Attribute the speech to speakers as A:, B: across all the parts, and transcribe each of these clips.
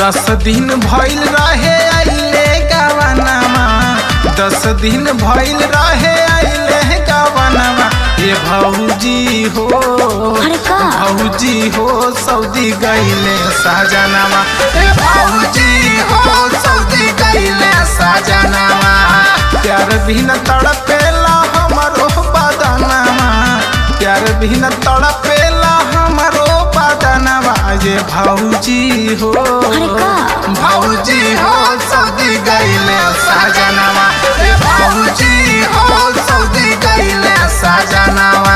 A: दस दिन भइल रहे आइले गवनमा दस दिन भइल रहे आइले गवनमा ये भौजी हो
B: अरे का?
A: भौजी हो सऊदी गइले साजनामा ए भौजी हो सऊदी गइले साजनामा प्यार भी न तड़पेला हमरो बदनामा प्यार भी न तड़पेला हमरो बदनामा ये भौजी हो
B: अरे का?
A: भौजी हो सऊदी गइले साजनामा ए भौजी हो सऊदी गइले साजनामा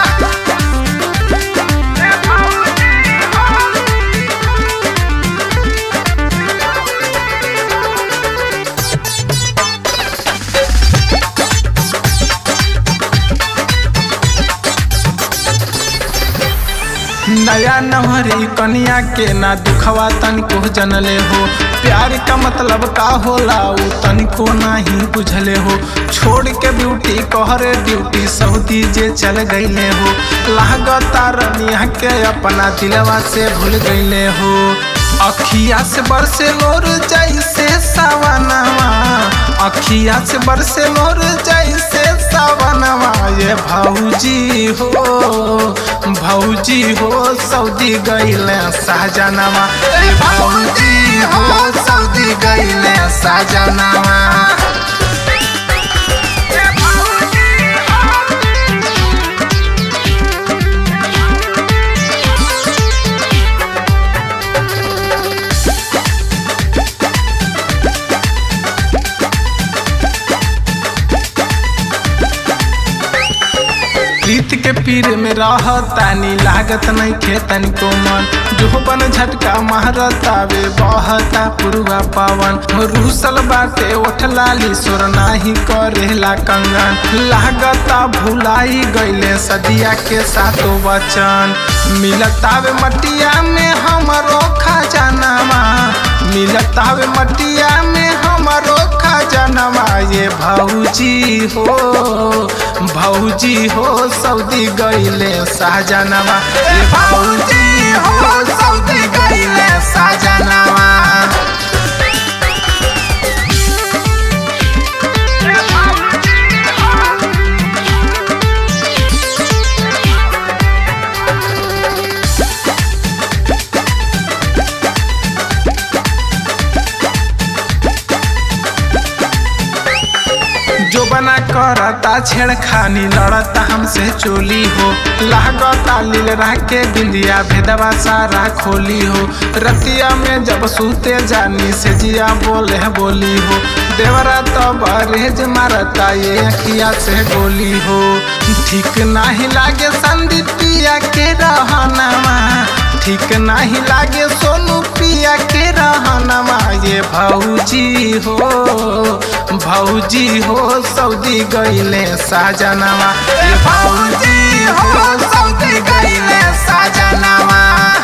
A: नया नहरी कनिया के ना दुखवा तनिको जनले हो प्यार का मतलब का होला उ तनिको नाही बुझले हो छोड़ के ब्यूटी कहरे ड्यूटी सऊदी जे चल गईले हो लागता रनिया के अपना दिलवा से भूल गईले हो अखिया से बरसे लोर जैसे सावनवा अखिया से बरसे लोर जैसे सावनवा ये भौजी हो भौजी हो सऊदी गईले साजनवा ए भौजी हो सऊदी गईले साजनवा प्रीत के पीर में रहतानी लागत नहीं खेतन को मन जो बन झटका मारतावे बहता पुरवा पवन रूसल बाटे ओठलाली सोर नाही करेला कंगन लागता भुलाई गईले सदिया के सातो वचन मिलतावे मटिया में हमरो खजानामा मिलतावे मटिया में हमरो खजानामा ये भौजी हो भौजी हो सऊदी गईले साजनवा ए भौजी हो सऊदी गईले साजनवा जो बना करता छेड़खानी लड़ता हमसे चोली हो लागता लील रह के बिंदिया भेदवा सारा खोली हो रतिया में जब सूते जानी से जिया बोले बोली हो देवरा तो बरेज मारता ये अखिया से गोली हो ठीक नाही लागे संदीप पिया के रहनमा ठीक नाही लागे सोनू पिया के रहनमा ये भौजी हो भौजी हो सऊदी गईले साजनवा ये भौजी हो सऊदी गईले साजनवा